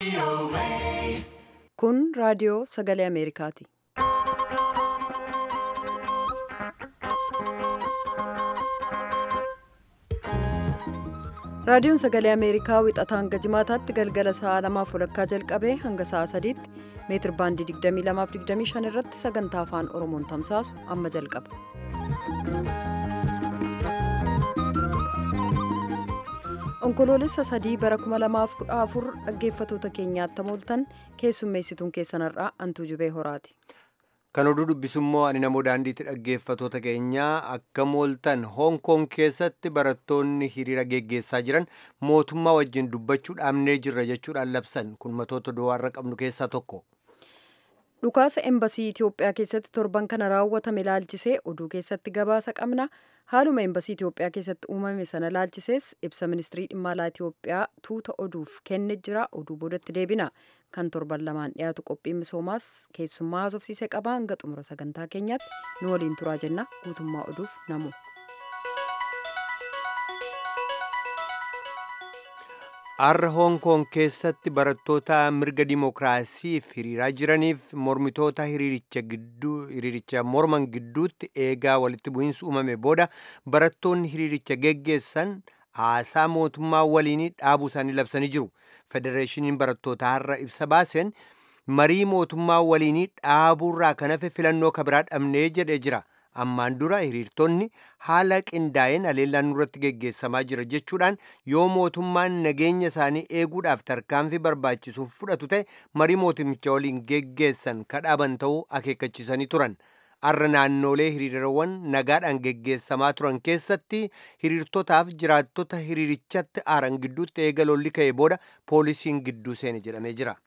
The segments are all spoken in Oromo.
Kun raadiyoo sagalee Ameerikaati. Raadiyoon sagalee Ameerikaa wixataa hanga jimaataatti galgala sa'a lamaaf walakkaa jalqabee hanga sa'a sadiitti meetir baandii 22-25 irratti sagantaa afaan Oromoon tamsaasu amma jalqaba. Onkoloolessa sadii bara 2014 dhaggeeffatoota keenyaatti mooltan keessummeessituun keessanarraa Antuu Jubee Horaati. Kan oduu dubbisummoo ani namoo daandiitti dhaggeeffatoota keenyaa akka mooltan Hoong Koong keessatti barattoonni hiriira geggeessaa jiran mootummaa wajjin dubbachuu dhaabnee jirra jechuudhaan labsan kun matoota du'aarra qabnu keessaa tokko. Dhukaasa embasii Itoophiyaa keessatti torban kana raawwatame laalchisee oduu keessatti gabaasa qabna. Haaluma embasii Itoophiyaa keessatti uumame sana laalchisees ibsa ministirii dhimma alaa Itoophiyaa tuuta oduuf kenne jira. Oduu boodatti deebina. Kan torban lamaan dhiyaatu qophiin misoomaas keessummaa haasofsiisee qaba. Hanga xumura sagantaa keenyaatti nu waliin turaa jenna. Guutummaa oduuf namu. Har'a Hoong Koong keessatti barattoota mirga dimookiraasiif hiriiraa jiraniif mormitoota hiriiricha morman gidduutti eegaa walitti bu'iinsi uumame booda barattoonni hiriiricha geggeessan haasaa mootummaa waliinii dhaabuu isaanii labsanii jiru. Federeeshiniin barattootaa har'a ibsa baaseen marii mootummaa waliinii dhaabuurraa kan hafe filannoo kabiraa dhabnee jedhee jira. ammaan dura hiriirtonni haala qindaa'een haleellaan nurratti geggeessamaa jira jechuudhaan yoo mootummaan nageenya isaanii eeguudhaaf tarkaanfii barbaachisuuf fudhatu ta'e marii mootummicha waliin geggeessan kadhaaban ta'uu akeekkachiisanii turan. Har'a naannoolee hiriirawwan nagaadhaan geggeessamaa turan keessatti hiriirtotaaf jiraattota hiriirichatti aaran gidduutti eega lolli ka'e booda poolisiin gidduu seene jedhamee jira.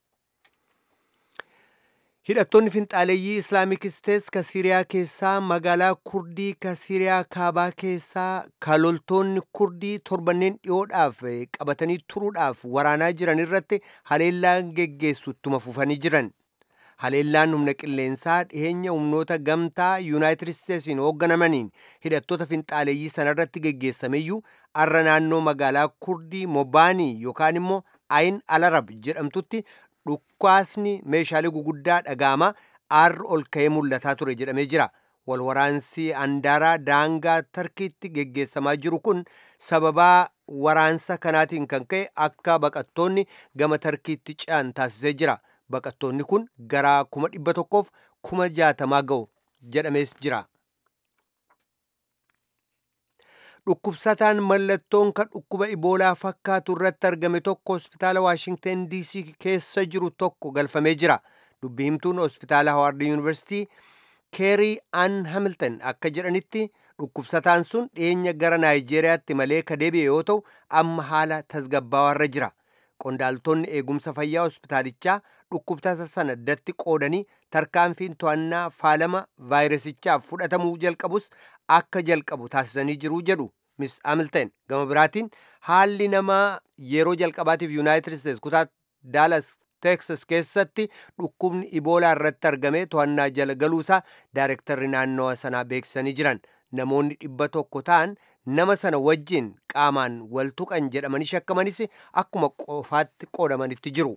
hidhattoonni finxaaleeyyii islaamik isteets ka siiriyaa keessaa magaalaa kurdii ka siiriyaa kaabaa keessaa ka loltoonni kurdii torbanneen dhiyoodhaaf qabatanii turuudhaaf waraanaa jiran irratti haleellaan geggeessu ittuma fufanii jiran haleellaan humna qilleensaa dhiheenya humnoota gamtaa yuunaayitid isteetsiin hoogganamaniin hidhattoota finxaaleeyyii sanarratti geggeessameyyuu arra naannoo magaalaa kurdii mobaanii yookaan immoo ayin alarab jedhamtutti dhukkaasni meeshaalee guguddaa dhagaama aarri ol ka'ee mul'ataa ture jedhamee jira walwaraansi andaaraa daangaa tarkiitti geggeessamaa jiru kun sababaa waraansa kanaatiin kan ka'e akka baqattoonni gama tarkiitti ce'an taasisee jira baqattoonni kun gara kuma dhibba tokkoof kuma jaatamaa ga'u jedhamees jira. dhukkubsataan mallattoon kan dhukkuba iboolaa fakkaatu irratti argame tokko hospitaala waashingten dc keessa jiru tokko galfamee jira dubbi himtuun hospitaala hawaard yuunivarsitii keerii an hamilton akka jedhanitti dhukkubsataan sun dhiyeenya gara naayijeeriyaatti malee ka deebi'e yoo ta'u amma haala tasgabbaawarra jira qondaaltonni eegumsa fayyaa hospitaalichaa dhukkubsata sana addatti qoodanii tarkaanfiin to'annaa faalama vaayirasichaaf fudhatamuu jalqabus akka jalqabu taasisanii jiru jedhu miss hamilton gama biraatiin haalli namaa yeroo jalqabaatiif yuunaayitid isteets kutaa daalas teeksas keessatti dhukkubni iboolaa irratti argame to'annaa jala galuusaa daayirektarri naannawa sanaa beeksisanii jiran namoonni dhibba tokko ta'an nama sana wajjin qaamaan wal tuqan jedhamanii shakkamanis akkuma qofaatti qoodamanitti jiru.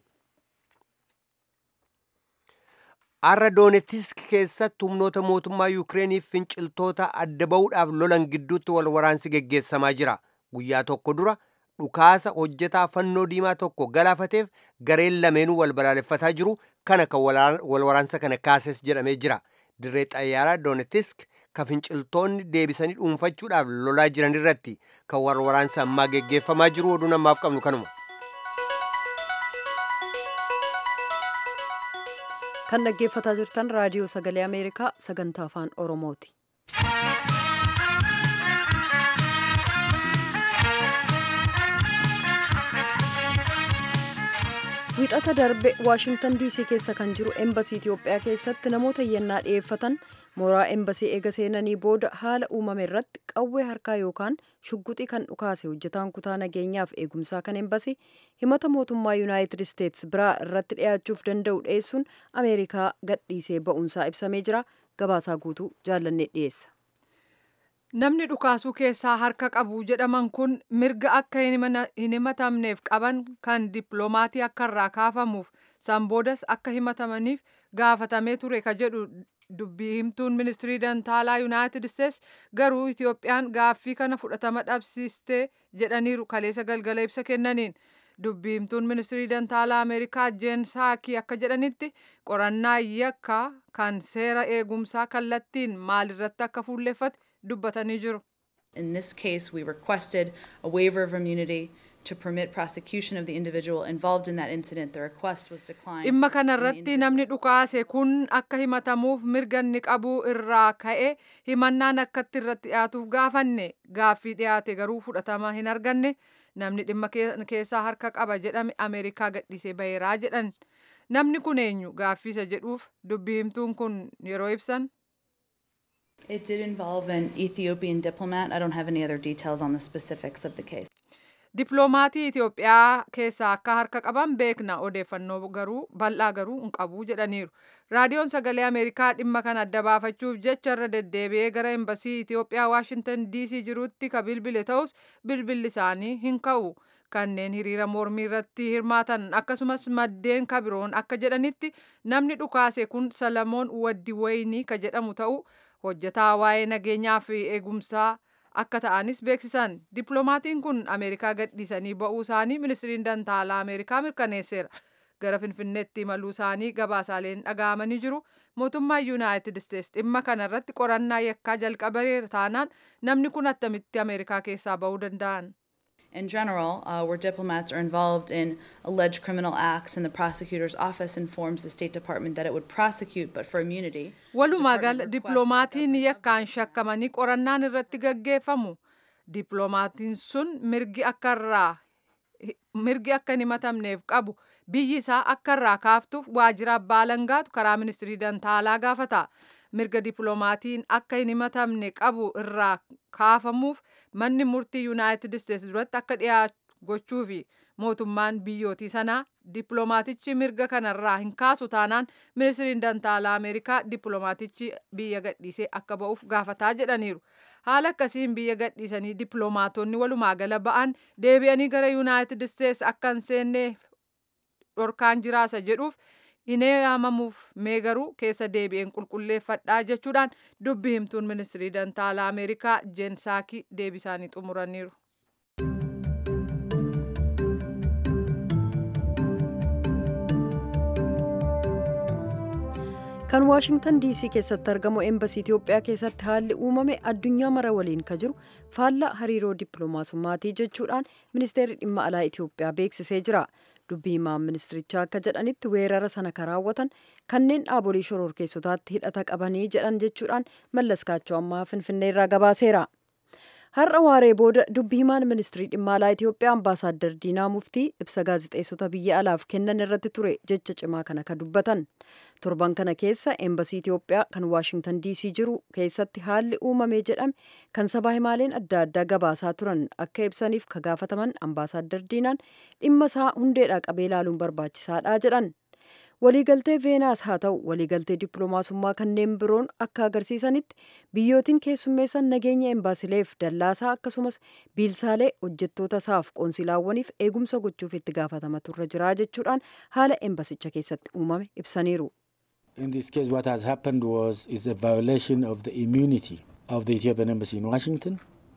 Har'a Doonetisk keessatti humnoota mootummaa Yukireeniif finciltoota adda ba'uudhaaf lolan gidduutti wal waraansi geggeessamaa jira. Guyyaa tokko dura dhukaasa hojjetaa fannoo diimaa tokko galaafateef gareen lameenuu wal balaaleffataa jiru kana kan wal waraansa kana kaases jedhamee jira. Dirree xayyaaraa Doonetisk kan finciltoonni deebisanii dhuunfachuudhaaf lolaa jiran irratti kan wal waraansa ammaa geggeeffamaa jiru oduu namaaf qabnu kanuma. kan dhaggeeffataa jirtan raadiyoo sagalee ameerikaa sagantaa afaan oromooti. wixata darbe waashingtan diisii keessa kan jiru embasii itiyoophiyaa keessatti namoota iyyannaa dhiyeeffatan mooraa embasii eega seenanii booda haala uumame irratti qawwee harkaa yookaan shugguxii kan dhukaase hojjetaan kutaa nageenyaaf eegumsaa kan embasii himata mootummaa yuunaayitid isteets biraa irratti dhi'aachuuf danda'u dhiyeessuun ameerikaa gadhiisee ba'uunsaa ibsamee jira gabaasaa guutuu jaallannee dhiyeessa. Namni dhukaasuu keessaa harka qabu jedhaman kun mirga akka hin himatamneef qaban kan dippiloomaatii akka irraa kaafamuuf san boodas akka himatamaniif gaafatamee ture ka jedhu dubbii himtuun ministirii dantaalaa yuunaayitid isteets garuu itiyoophiyaan gaaffii kana fudhatama dhabsiistee jedhaniiru kaleessa galgala ibsa kennaniin dubbii himtuun ministirii dantaalaa ameerikaa jeen saakii akka jedhanitti qorannaa yakka kan seera eegumsaa kallattiin maalirratti akka fuulleeffate dubbatanii jiru. In this case, we requested a waiver of immunity to permit prosecution of the individual involved in that incident. The request was declined. Dhimma kanarratti namni dhukaase kun akka himatamuuf mirga inni qabu irraa ka'e himannaan akkatti irratti dhiyaatuuf gaafanne gaaffii dhiyaate garuu fudhatama hin arganne namni dhimma keessaa harka qaba jedhame Ameerikaa gadhiisee baheeraa jedhan. Namni kun eenyu gaaffiisa jedhuuf dubbii himtuun kun yeroo ibsan. It did involve an Ethiopian diplomat. I don't have any other details on the specifics of the case. Dippiloomaatii Itoophiyaa keessaa akka harka qaban beekna odeeffannoo garuu bal'aa garuu hin qabu jedhaniiru. Raadiyoon sagalee Ameerikaa dhimma kana adda baafachuuf jecha irra deddeebi'ee gara embasii Itoophiyaa Waashintan DC jirutti ka bilbile ta'us bilbilli isaanii hin ka'u. Kanneen hiriira mormii irratti hirmaatan akkasumas maddeen kabiroon akka jedhanitti namni dhukaase kun Salamoon Waddi Wayinii ka jedhamu ta'u hojjetaa waa'ee nageenyaa fi eegumsaa akka ta'anis beeksisan dippiloomaatiin kun ameerikaa gadhiisanii ba'uu isaanii ministiriin dantaalaa ameerikaa mirkaneesseera gara finfinneetti imaluu isaanii gabaasaaleen dhaga'amanii jiru mootummaan yuunaayitid isteets dhimma kanarratti qorannaa yakkaa jalqabeera taanaan namni kun attamitti ameerikaa keessaa ba'uu danda'an. In general, uh, where diplomats are involved in alleged criminal acts and the prosecutor's office informs the State Department that it would prosecute but for immunity. Walumaa gala dippiloomaatiin yakkaan shakkamanii qorannaan irratti gaggeeffamu. Dippiloomaatiin sun mirgi akka irraa mirgi akka hin himatamneef qabu biyyi isaa akka irraa kaaftuuf waajjira abbaa alangaatu karaa ministirii dantaalaa gaafata. mirga dippiloomaatiin akka hin himatamne qabu irraa kaafamuuf manni murtii yuunaayitid isteets duratti akka dhiyaatu gochuu fi mootummaan biyyootii sanaa dippiloomaatichi mirga kanarraa hin kaasu taanaan ministiriin dantaalaa ameerikaa dippiloomaatichi biyya gadhiisee akka ba'uuf gaafataa jedhaniiru. Haala akkasiin biyya gadhiisanii dippiloomaatonni walumaa gala ba'an deebi'anii gara yuunaayitid isteets akka hin seenne dhorkaan jiraasa jedhuuf hin eeyamamuuf mee garuu keessa deebi'een qulqulleeffadhaa jechuudhaan dubbi himtuun ministirii dantaalaa ameerikaa jeen saakii deebisaanii xumuraniiru. kan waashingtan diisii keessatti argamu embasii itiyoophiyaa keessatti haalli uumame addunyaa mara waliin ka jiru faallaa hariiroo dippiloomaasummaatii jechuudhaan ministeerri dhimma alaa itiyoophiyaa beeksisee jira dubbii himaan ministirichaa akka jedhanitti weerara sana kan raawwatan kanneen dhaabolee shororkeessotaatti hidhata qabanii jedhan jechuudhaan mallaskaachoo ammaa finfinneerraa gabaaseera. har'a waaree booda dubbii himaan ministirii dhimma alaa itiyoophiyaa ambaasaaddar diinaa muftii ibsa gaazixeessota biyya alaaf kennan irratti ture jecha cimaa kana ka dubbatan torban kana keessa eembasii itiyoophiyaa kan waashingtan diisii jiru keessatti haalli uumamee jedhame kan sabaa himaaleen adda addaa gabaasaa turan akka ibsaniif ka gaafataman ambaasaaddar diinaan dhimma isaa hundeedhaa qabee ilaaluun barbaachisaadha jedhan waliigaltee veenaas haa ta'u waliigaltee dippiloomaasummaa kanneen biroon akka agarsiisanitti biyyootiin keessummeessan nageenya embaasileef dallaasaa akkasumas biilsaalee hojjettoota isaaf qoonsilaawwaniif eegumsa gochuuf itti gaafatamatu irra jira jechuudhaan haala embasicha keessatti uumame ibsaniiru. In this case what has happened was is a violation of the immunity of the Ethiopian embassy in Washington.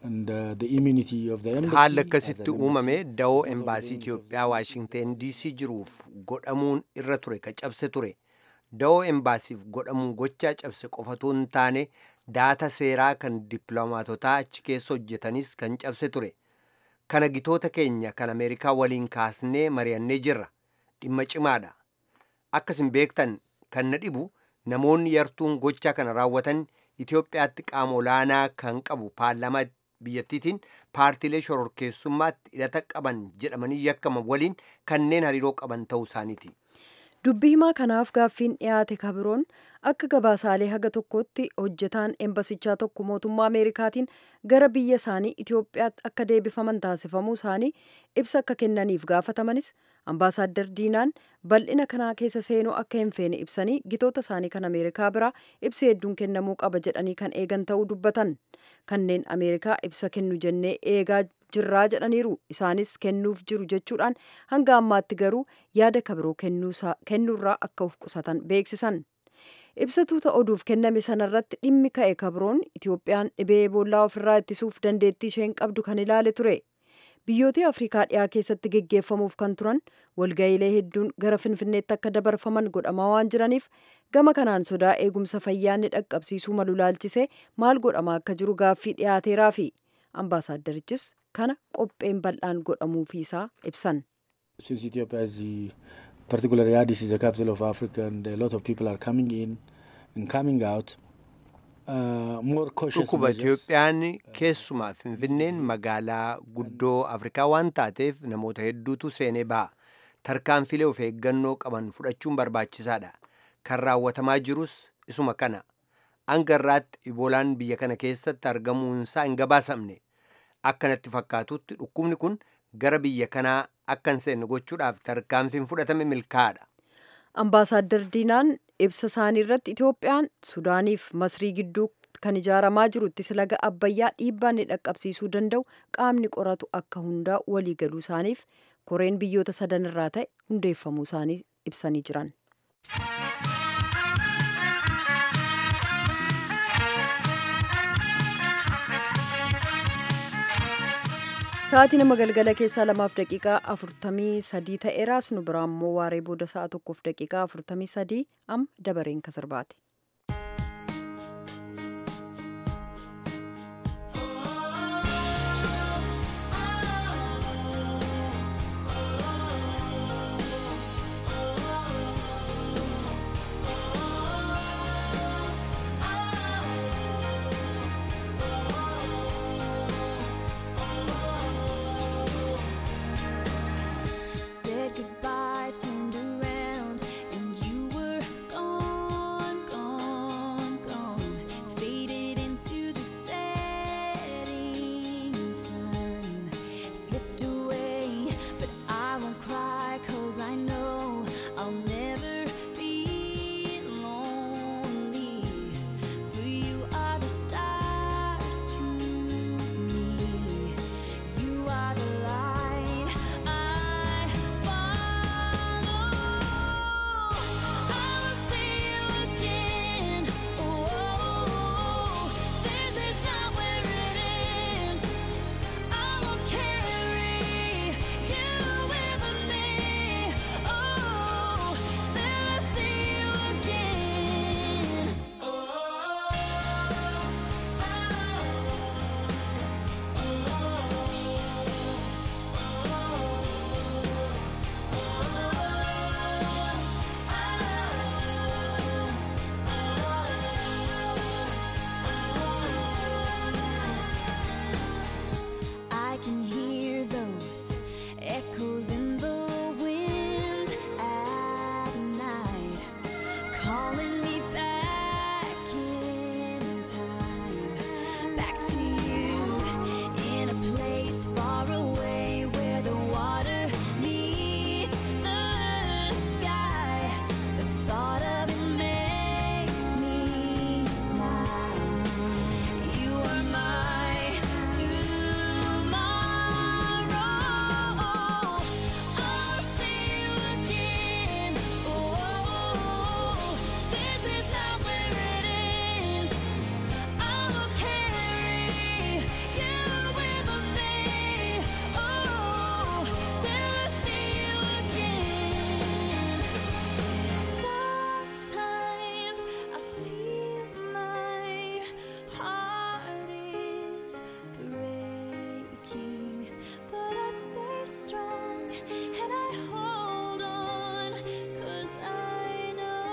haalli akkasitti uumame da'oo embaasii Itiyoophiyaa Waashingteen DC jiruuf godhamuun irra ture ka cabse ture. Da'oo embaasiif godhamuun gochaa cabse qofatu hin taane daata seeraa kan dippiloomaatotaa achi keessa hojjetanis kan cabse ture. Kana gitoota keenya kan Ameerikaa waliin kaasnee mari'annee jirra. Dhimma cimaadha. Akkasin beektan kan na dhibu namoonni yartuun gochaa kana raawwatan Itiyoophiyaatti qaama olaanaa kan qabu paarlaamaa biyyattiitiin paartiilee shororkeessummaatti hidhata qaban jedhamanii yakkaman waliin kanneen hariiroo qaban ta'uu isaaniiti. dubbii himaa kanaaf gaaffiin dhiyaate kabiroon akka gabaasaalee haga tokkotti hojjetaan embasichaa tokko mootummaa ameerikaatiin gara biyya isaanii itiyoophiyaatti akka deebifaman taasifamuu isaanii ibsa akka kennaniif gaafatamanis ambaasaaddar diinaan bal'ina kanaa keessa seenuu akka hin feene ibsanii gitoota isaanii kan ameerikaa biraa ibsi hedduun kennamuu qaba jedhanii kan eegan ta'uu dubbatan kanneen ameerikaa ibsa kennu jennee eegaa jirraa jedhaniiru isaanis kennuuf jiru jechuudhaan hanga ammaatti garuu yaada kabiroo kennuurraa akka of qusatan beeksisan ibsatuuta oduuf kenname sanarratti dhimmi ka'e kabroon itoophiyaan dhibee eboolaa ofirraa ittisuuf dandeettii isheen qabdu kan ilaale ture biyyoota afrikaa dhiyaa keessatti geggeeffamuuf kan turan walga'iilee hedduun gara finfinneetti akka dabarfaman godhamaa waan jiraniif gama kanaan sodaa eegumsa fayyaa ni dhaqqabsiisuu malu laalchisee maal godhamaa akka jiru gaaffii dhiyaateeraafi ambaasaaddarichis kana qopheen bal'aan godhamuufiisaa ibsan. Since Ethiopia is the, particularly Addis is the capital of Africa and a lot of people are coming in and coming out, uh, more cautious Dhukkuba measures. Itoophiyaan keessumaa Finfinneen magaalaa guddoo Afrikaa waan taateef namoota hedduutu seenee baha. Tarkaanfilee of eeggannoo qaban fudhachuun barbaachisaadha. Kan raawwatamaa jirus isuma kana. Hanga irraatti iboolaan biyya kana keessatti argamuunsaa hin gabaasamne. Akkanatti fakkaatutti dhukkubni kun gara biyya kanaa akka hin seenne gochuudhaaf tarkaanfiin fudhatame milkaa'aadha. Ambaasaaddar Diinaan ibsa isaanii irratti Itoophiyaan Sudaaniif Masrii gidduu kan ijaaramaa jirutti laga Abbayyaa dhiibbaa ni dhaqqabsiisuu danda'u qaamni qoratu akka hundaa walii galuu isaaniif koreen biyyoota sadan irraa ta'e hundeeffamuu isaanii ibsanii jiran. Sa'aatii nama galgala keessaa lamaaf daqiiqaa afurtamii sadii ta'eeraas nu biraa immoo waaree booda sa'a tokkoof daqiiqaa afurtamii sadii amma dabareen kasarbaati. Said goodbye, turned around, and you were gone, gone, gone. Faded into the setting sun. Slipped away, but I won't cry, cause I know I'll never be lonely. For you are the stars to me. You are the light I follow. I will see you again. Oh, this is not where it ends. I will carry you with me. Oh, till I see you again. I can hear those echoes in the wind at night, calling me back in time, back to you in a place far away where the water meets the sky. The thought of it makes me smile. You are my tomorrow. I'll see you again. Oh, this is not where it ends. I will carry you with me. Oh, till I see you again. Sometimes I feel my heart is breaking, but I stay strong and I hold on, 'cause I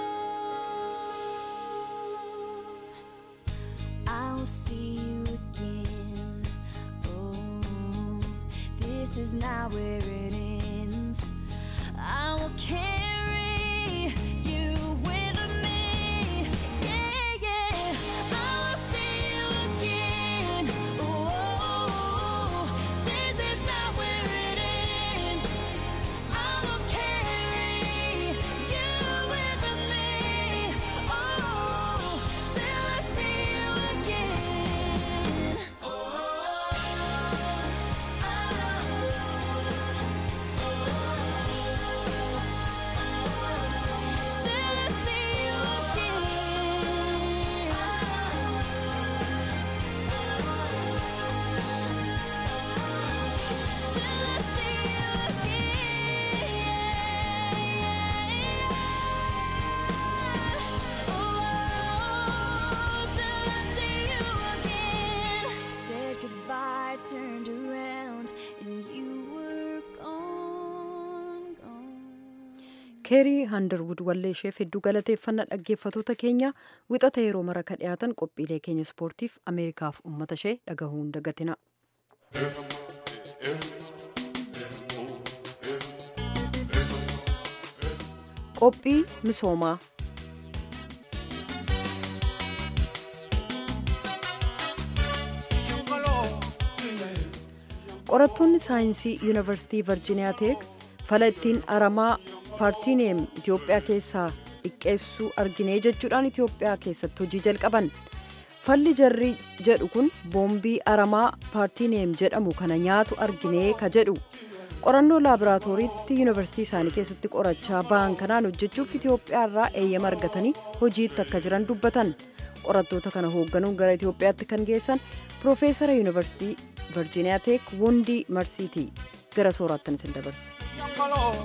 know I'll see you again. Oh, this is not where it ends. I will carry you with me. Yeah, yeah. I will see you again. Oh, this is not where it ends. I will carry keerii handarwud wallee isheef hedduu galateeffannaa dhaggeeffatoota keenya wixata yeroo mara ka dhiyaatan qophiilee keenya ispoortiif ameerikaaf ummata ishee dhagahuun dagatina. qophii misoomaa qorattoonni saayinsii yuunivarsiitii virjiiniyaa teek fala ittiin aramaa paartiineem itiyoophiyaa keessaa xiqqeessuu arginee jechuudhaan itiyoophiyaa keessatti hojii jalqaban falli jarri jedhu kun boombii aramaa paartiineem jedhamu kana nyaatu arginee ka jedhu qorannoo laaboraatooriitti yuunivarsiitii isaanii keessatti qorachaa ba'an kanaan hojjechuuf itiyoophiyaa irraa eeyyama argatanii hojiitti akka jiran dubbatan qorattoota kana hoogganuun gara itiyoophiyaatti kan geessan piroofeesara yuunivarsiitii virjiiniyaa teek wundii marsiitii gara sooraattan isin dabarsa.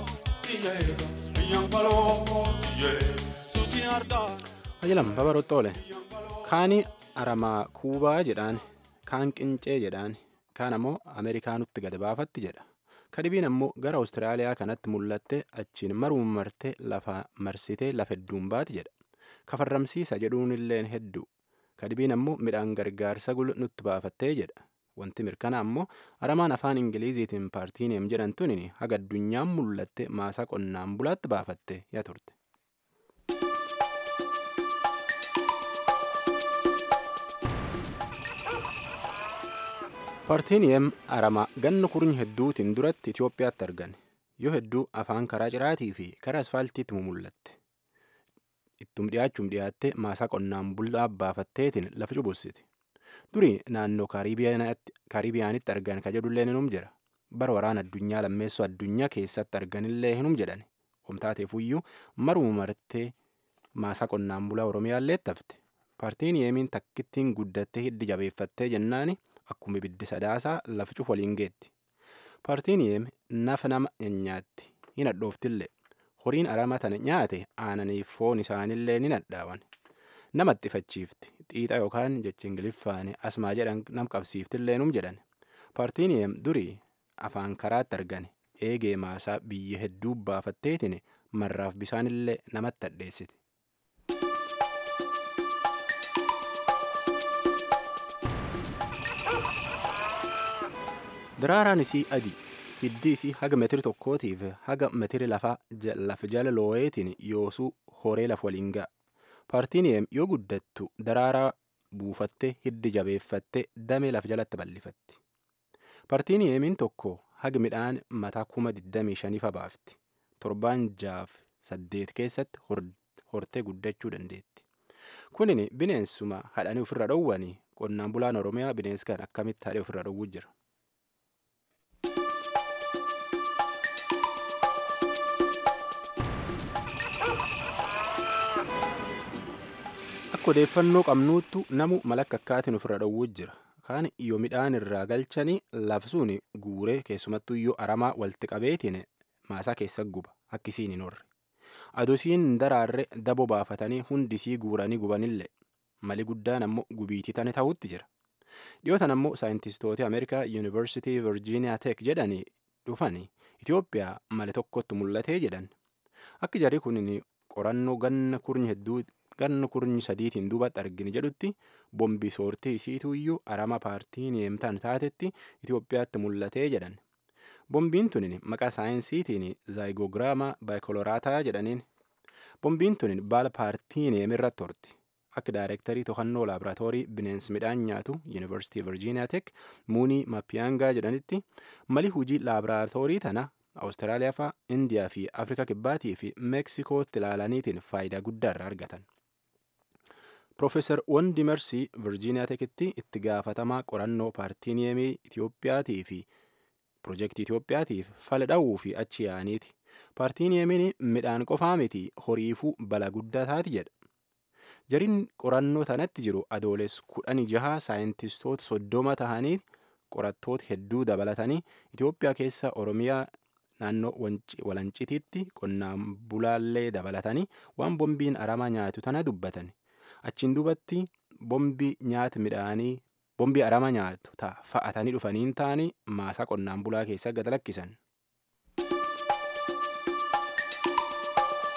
Ajalam babarootti oole kaani aramaa kuubaa jedhaan kaan qincee jedhaan kaan ammoo ameerikaanutti gad baafatti jedha kadibiin ammoo gara awustiraaliyaa kanatti mul'atte achiin maruun martee lafa marsitee lafa hedduun baati jedha kafarramsiisa jedhuun illeen hedduu kadibiin ammoo midhaan gargaarsa gulu nutti baafattee jedha wanti mirkana ammoo aramaan afaan ingiliziitiin paartiineem jedhamtuun haga addunyaan mul'atte maasaa qonnaan bulaatti baafatte yaa turte. paartiineem aramaa ganna kurnya hedduutiin duratti itiyoophiyaatti argan yoo hedduu afaan karaa ciraatii fi karaa asfaaltiitti mul'atte ittum dhiyaachuun dhiyaattee maasaa qonnaan bulaa baafatteetiin lafa cubussiti durii naannoo kaaribiyaanitti argan ka jedhullee hinum jira bara waraana addunyaa lammeessoo addunyaa keessatti arganillee hinum jedhan omtaateefuyyuu maruma martee maasaa qonnaan bulaa oromiyaallee tafte paartiin yeemiin takkittiin guddattee hiddi jabeeffattee jennaani akkuma ibiddi sadaasaa lafa cufu waliin geetti paartiin yeem nafa nama nyaatti hin hadhooftillee horiin arama tana nyaate aananiif foon isaanillee ni nadhaawan nama xxifachiifti xiixa yookaan jecha ingiliffaan asmaa jedhan nam qabsiiftillee num jedhan paartiin yeem durii afaan karaatti argane eegee maasaa biyya hedduu baafatteetiin marraaf bisaanillee namatti hadheessiti. Daraaraan isii adii hiddi isii haga metiri tokkootiif haga metiri lafa jala looyeetiin yoosuu horee lafa waliin ga'a. Paartiin yeem yoo guddattu daraaraa buufattee hiddi jabeeffattee damee lafa jalatti bal'ifatti. Paartiin yeemiin tokko haga midhaan mataa kuma 25 baafti. Torbaan jaaf saddeet keessatti hortee guddachuu dandeetti. Kunin bineensuma hadhanii ofirra dhowwanii qonnaan bulaan Oromiyaa bineensi kan akkamitti hadhee ofirra dhowwuu jira. Akka odeeffannoo qabnuuttu namu malakka akkaatiin ofirra dhowwuu jira. Kaan yoo midhaan irraa galchanii lafsuun guuree keessumattuu yoo aramaa walitti qabeetiin maasaa keessa guba akkisiin hin horre. Adusiin daraarre dabo baafatanii hundisii guuranii gubanillee mali guddaan ammoo gubiitii tane ta'utti jira. Dhiyootan ammoo saayintistoota Ameerikaa Yuunivarsiitii Virjiiniyaa Teek jedhanii dhufanii Itoophiyaa mali tokkotti mul'atee jedhan. Akka jarri kun qorannoo ganna kurnya hedduu ganna kurnya sadiitiin duubatti argine jedhutti bombi soortii isiituyyuu arama paartiin yeemtaan taatetti Itoophiyaatti mul'atee jedhan. Bombiin tunin maqaa saayinsiitiin zaayigogiraamaa baayikoloraataa jedhaniin. Bombiin tunin baala paartiin yeemirratti horti. Akka daayirektarii to'annoo laaboraatoorii bineensi midhaan nyaatu Yuunivarsiitii Virjiiniyaa Teek Muunii Mappiyaangaa jedhanitti mali hujii laaboraatoorii tana Awustiraaliyaa fa'aa Indiyaa fi Afrikaa Kibbaatii fi Meeksikootti ilaalaniitiin faayidaa guddaa irraa argatan. Profeesar Wondi Mersii Virjiiniyaa Teekitti itti gaafatamaa qorannoo paartiin yeemii Itiyoophiyaatii fi Piroojeektii Itoophiyaatiif fala dha'uu fi achi yaa'aniiti. Paartiin yeemiin midhaan qofaa miti horiifuu bala guddaa taati jedha. Jariin qorannoo tanatti jiru adooles kudhanii jaha saayintistoota soddoma tahanii qorattoota hedduu dabalatanii Itoophiyaa keessa Oromiyaa naannoo walancitiitti qonnaan bulaallee dabalatanii waan bombiin arama nyaatu tana dubbatan. Achiin duubatti bombii nyaata midhaanii bombii arama nyaatu ta'a fa'atanii dhufaniin ta'anii maasaa qonnaan bulaa keessa gad lakkisan.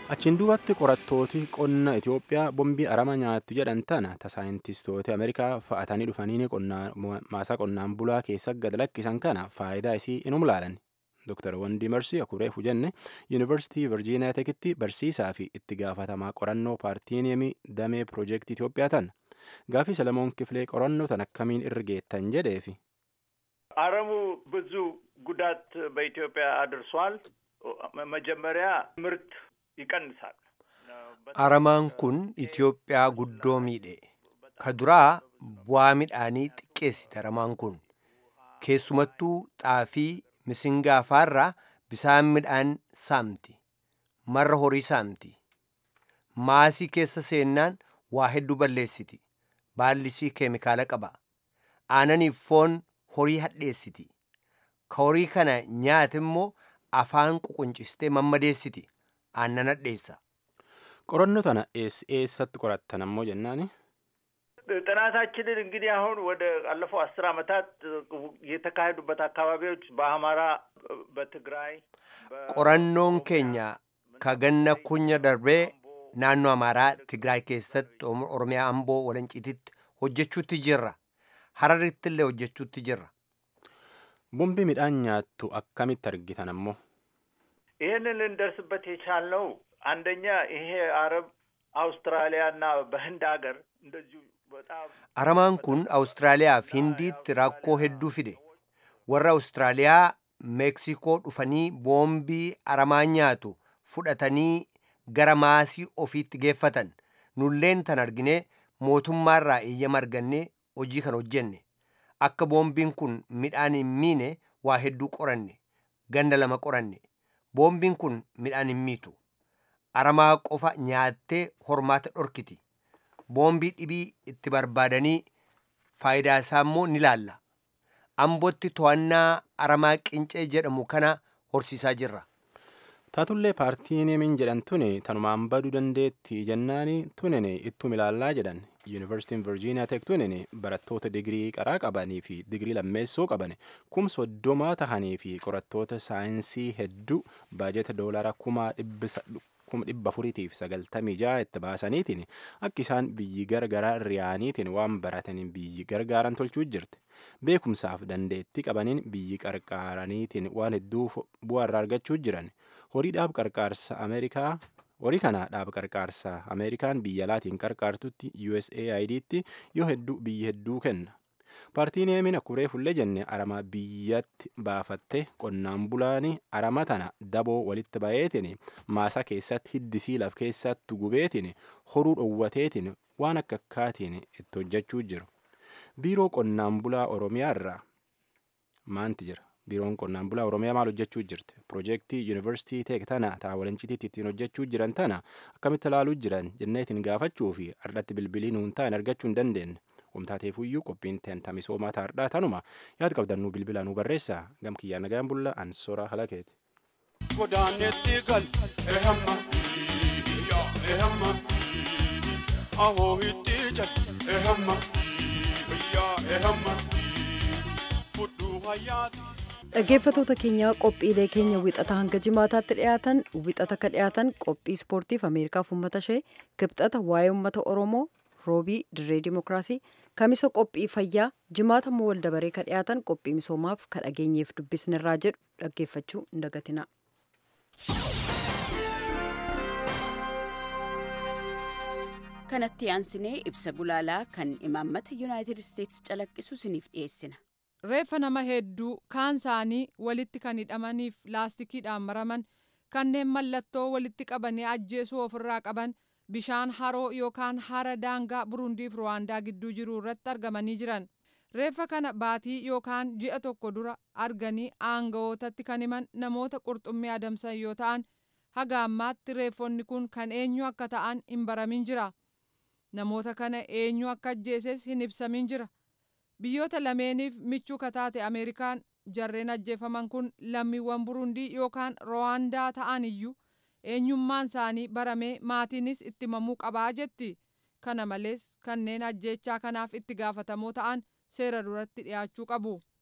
Achiin duubatti qorattooti qonna Itoophiyaa bombii arama nyaattu jedhan tana ta saayintistoota Ameerikaa fa'atanii dhufanii maasaa qonnaan bulaa keessa gad lakkisan kana faayidaa isii inum laalan. Dr. Wandii Marsii Akuree Fujenne Yuunivarsiitii Virjiiniyaa Tekitti barsiisaa fi itti gaafatamaa qorannoo paartiiniyemii damee piroojeektii Itoophiyaa tan. Gaafii Selemoon Kifilee qorannoo tan akkamiin irra geettan jedheefi. አረሙ ብዙ ጉዳት በኢትዮጵያ አድርሷል። መጀመሪያ ምርት ይቀንሳል። Aramaan kun Itoophiyaa guddoo miidhe. Ka duraa bu'aa midhaanii xiqqeessite aramaan kun. Keessumattuu xaafii misingaa faarraa bisaan midhaan saamti. Marra horii saamti. Maasii keessa seennaan waa hedduu balleessiti. Baallisii keemikaala qaba. Aananiif foon horii hadheessiti. Ka horii kana nyaate immoo afaan ququncistee mammadeessiti. Aannan hadheessa. Qorannoo tana eess eessatti qorattan ammoo jennaani? ጥናታችንን እንግዲህ አሁን ወደ አለፈው አስር አመታት የተካሄዱበት አካባቢዎች በአማራ፣ በትግራይ Qorannoon keenya ka ganna kunya darbee naannoo Amaaraa Tigraay keessatti Oromiyaa Amboo Walanciititti hojjechuutti jirra. Hararitti illee hojjechuutti jirra. Bombii midhaan nyaattu akkamitti argitan ammoo? ይህንን ልንደርስበት የቻልነው አንደኛ ይሄ አረብ አውስትራሊያና በህንድ ሀገር እንደዚሁ በጣም Aramaan kun Awustiraaliyaa fi Hindiitti rakkoo hedduu fide. Warra Awustiraaliyaa Meeksikoo dhufanii boombii aramaa nyaatu fudhatanii gara maasii ofiitti geeffatan. Nulleen tan arginee mootummaarraa eeyyama argannee hojii kan hojjenne. Akka boombiin kun midhaan hin miine waa hedduu qoranne. Ganda lama qoranne. Boombiin kun midhaan hin miitu. Aramaa qofa nyaattee hormaata dhorkiti. Boombii dhibii itti barbaadanii faayidaa isaa immoo ni laalla. Ambootti to'annaa aramaa qincee jedhamu kana horsiisaa jirra. Taatullee paartiin yemin jedhan tuni tanumaan baduu dandeetti jennaani tunini ittuma ilaallaa jedhan yuunivarsiitiin virjiiniyaa teek tunini barattoota digirii qaraa qabanii fi digirii lammeessoo qaban kum soddomaa tahanii fi qorattoota saayinsii hedduu baajeta doolaara kuma dhibba afuriitiif sagaltamii ja'a itti baasaniitiin akka isaan biyyi gargaraa riyaaniitiin waan barataniin biyyi gargaaran tolchuu jirti. Beekumsaaf dandeettii qabaniin biyyi qarqaaraniitiin waan hedduu bu'aa irraa argachuu jiran. horii dhaab qarqaarsa ameerikaa horii kana dhaab qarqaarsa ameerikaan biyya alaatiin qarqaartutti USAIDtti yoo hedduu biyyi hedduu kenna. Paartiin yemin akkuree fullee jenne arama biyyatti baafatte qonnaan bulaani arama tana daboo walitti bayeetiin maasaa keessatti hiddisii laf keessatti gubeetiin horuu dhowwateetiin waan akka akkaatiin itti hojjechuu jiru. Biiroo qonnaan bulaa Oromiyaa irraa maanti jira? biiroon qonnaan bulaa oromiyaa maal hojjechuu jirti piroojeektii yuunivarsiitii teek tana taa walancitiitti ittiin hojjechuu jiran tana akkamitti ilaaluu jiran jenneetiin gaafachuu fi ardhatti bilbilii nuun ta'an argachuu hin dandeenye wamtaateefuyyuu qophiin teenta misoomaa taardhaa tanuma yaad qabdannuu bilbilaa nu barreessaa gam kiyyaa nagaan bulla ansora halakeeti. Godaanetti gal ehamma ehamma ahoo hitti jal ehamma ehamma fudhuu hayyaati. dhaggeeffatoota keenya qophiilee keenya wixata hanga jimaataatti dhiyaatan wixata ka dhiyaatan qophii ispoortiif ameerikaaf uummata ishee kibxata waa'ee uummata oromoo roobii dirree dimokiraasii kamisa qophii fayyaa jimaata immoo wal dabaree ka dhiyaatan qophii misoomaaf ka dhageenyeef dubbisnirraa jedhu dhaggeeffachuu hin dagatina. kanatti aansinee ibsa gulaalaa kan imaammata yuunaayitid isteetsi calaqqisu isiniif dhiyeessina. reeffa nama hedduu kaan isaanii walitti kan hidhamaniif laastikiidhaan maraman kanneen mallattoo walitti qabanii ajjeesuu ofirraa qaban bishaan haroo yookaan hara daangaa burundiif ruwaandaa gidduu jiru irratti argamanii jiran reeffa kana baatii yookaan ji'a tokko dura arganii aangawootatti kan himan namoota qurxummii adamsan yoo ta'an haga ammaatti reeffonni kun kan eenyu akka ta'an hin baramin jira namoota kana eenyu akka ajjeeses hin ibsamin jira. biyyoota lameeniif michuu kataate ameerikaan jarreen ajjeefaman kun lammiiwwan burundii yookaan rwaandaa ta'an iyyuu eenyummaan isaanii baramee maatiinis itti himamuu qabaa jetti kana malees kanneen ajjeechaa kanaaf itti gaafatamoo ta'an seera duratti dhiyaachuu qabu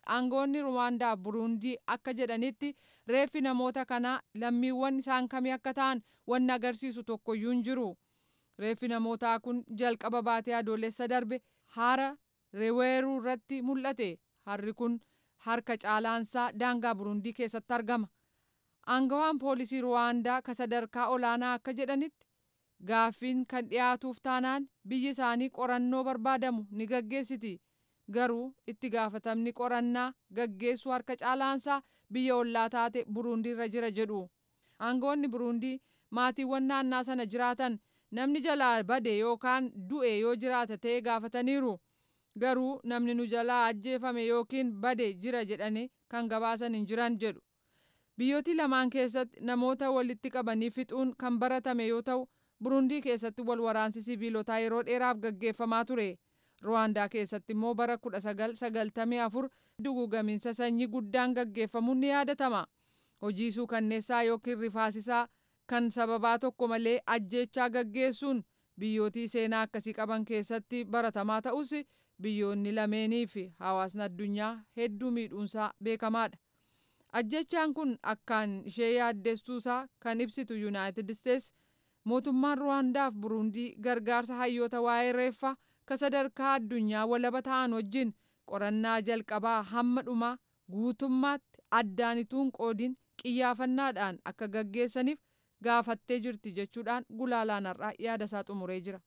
aangoonni ruwaandaa buruundii akka jedhanitti reeffi namoota kanaa lammiiwwan isaan kamii akka ta'an wanni agarsiisu tokkoyyuu hin jiru. reeffi namootaa kun jalqaba baatee adoolessa darbe hara reweeruu irratti mul'ate harri kun harka caalaansaa daangaa burundii keessatti argama aangawaan poolisii ruwaandaa ka sadarkaa olaanaa akka jedhanitti gaaffiin kan dhiyaatuuf taanaan biyyi isaanii qorannoo barbaadamu ni gaggeessiti garuu itti gaafatamni qorannaa gaggeessuu harka caalaansaa biyya ollaa taate burundii irra jira jedhu aangoonni burundii maatiiwwan naannaa sana jiraatan namni jalaa bade yookaan du'e yoo jiraata ta'e gaafataniiru garuu namni nu jalaa ajjeefame yookiin bade jira jedhanii kan gabaasan hin jiran jedhu biyyooti lamaan keessatti namoota walitti qabanii fixuun kan baratame yoo ta'u burundii keessatti wal waraansi siviilotaa yeroo dheeraaf gaggeeffamaa ture ruwaandaa keessatti immoo bara 1994 dugugamiinsa sanyii guddaan gaggeeffamuun ni yaadatama hojii suukanneessaa yookiin rifaasisaa kan sababaa tokko malee ajjeechaa gaggeessuun biyyootii seenaa akkasii qaban keessatti baratamaa ta'us biyyoonni lameenii fi hawaasni addunyaa hedduu miidhuunsaa beekamaadha. Ajjechaan kun akkaan ishee yaaddeessuusaa kan ibsitu Yuunaayitid Isteets mootummaan Ruwaandaaf Burundii gargaarsa hayyoota waa'ee reeffaa ka sadarkaa addunyaa walaba ta'an wajjin qorannaa jalqabaa hamma dhumaa guutummaatti addaanituun qoodiin qiyyaafannaadhaan akka gaggeessaniif gaafattee jirti jechuudhaan gulaalaan har'aa yaada isaa xumuree jira.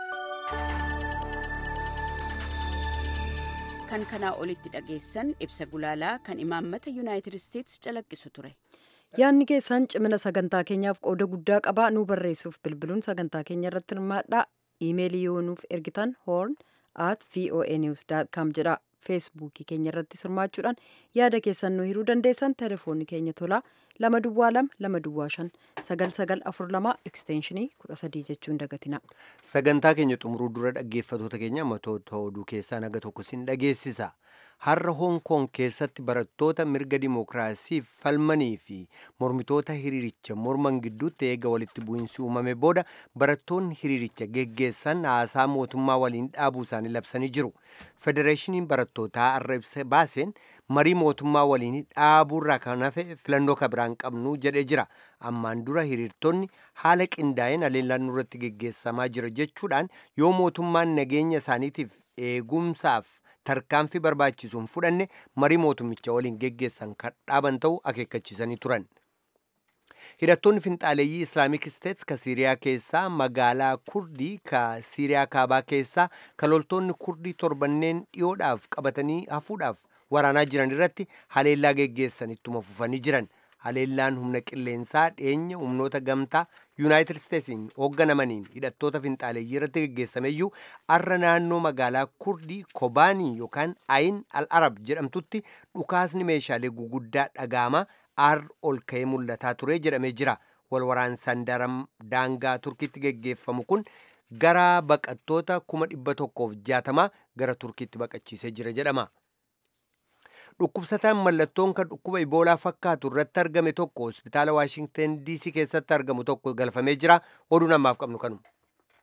kan kanaa olitti dhageessan ibsa gulaalaa kan imaammata yuunaayitid isteetsi calaqqisu ture. yaadni keessan cimina sagantaa keenyaaf qooda guddaa qabaa nu barreessuuf bilbiluun sagantaa keenya irratti hirmaadhaa iimeelii yoo nuuf ergitan hoorn at voa news com jedha feesbuukii keenya irratti hirmaachuudhaan yaada keessan nu hiruu dandeessan telefoonni keenya tolaa lama duwwaa lama lama duwwaa shan sagal sagal afur lama ekstenshinii kudha sadii jechuun dagatina. sagantaa keenya xumuruu dura dhaggeeffatoota keenya matoota oduu keessaa naga tokko sin dhageessisa har'a hoong koong keessatti barattoota mirga dimookiraasiif falmanii fi mormitoota hiriiricha morman gidduutti eega walitti bu'iinsi uumame booda barattoonni hiriiricha geggeessan haasaa mootummaa waliin dhaabuu isaanii labsanii jiru federeeshiniin barattootaa har'a ibsa baaseen marii mootummaa waliin dhaabuurraa kan hafe filannoo ka biraan qabnu jedhee jira ammaan dura hiriirtonni haala qindaa'een haleellaan nurratti geggeessamaa jira jechuudhaan yoo mootummaan nageenya isaaniitiif eegumsaaf tarkaanfii barbaachisuun fudhanne marii mootummicha waliin geggeessan kan dhaaban ta'uu akeekkachiisanii turan. hidhattoonni finxaaleeyyii islaamik isteets ka siiriyaa keessaa magaalaa kurdii ka siiriyaa kaabaa keessaa ka loltoonni kurdii torbanneen dhiyoodhaaf qabatanii hafuudhaaf waraanaa jiran irratti haleellaa geggeessan ittuma fufanii jiran haleellaan humna qilleensaa dhiyeenya humnoota gamtaa yuunaayitid isteetsiin hoogganamaniin hidhattoota finxaaleeyyii irratti geggeessameyyuu arra naannoo magaalaa kurdii kobaanii yookaan ayin al arab jedhamtutti dhukaasni meeshaalee guguddaa dhagaama aar ol ka'ee mul'ataa ture jedhamee jira wal waraansaan daangaa turkiitti geggeeffamu kun gara baqattoota kuma dhibba tokkoof jaatamaa gara turkiitti baqachiisee jira jedhama. dhukkubsataan mallattoon kan dhukkuba iboolaa fakkaatu irratti argame tokko hospitaala waashingten diisii keessatti argamu tokko galfamee jira oduu namaaf qabnu kanuma.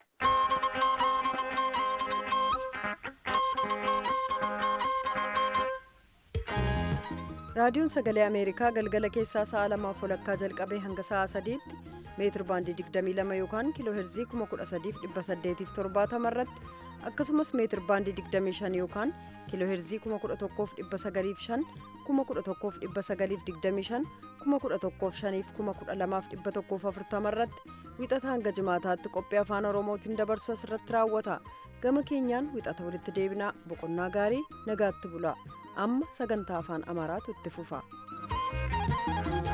raadiyoon sagalee ameerikaa galgala keessaa sa'a lamaaf walakkaa jalqabee hanga sa'a sadiitti meetir baandii 22 yookaan kiiloo heerzii 13870 irratti akkasumas meetir baandii 25 yookaan kiiloo heerzii 11,905 11,925 11,540 irratti wixata hanga jimaataatti qophii afaan oromootiin dabarsu asirratti raawwata gama keenyaan wixata walitti deebinaa boqonnaa gaarii nagaatti bula amma sagantaa afaan amaaraatu itti fufa.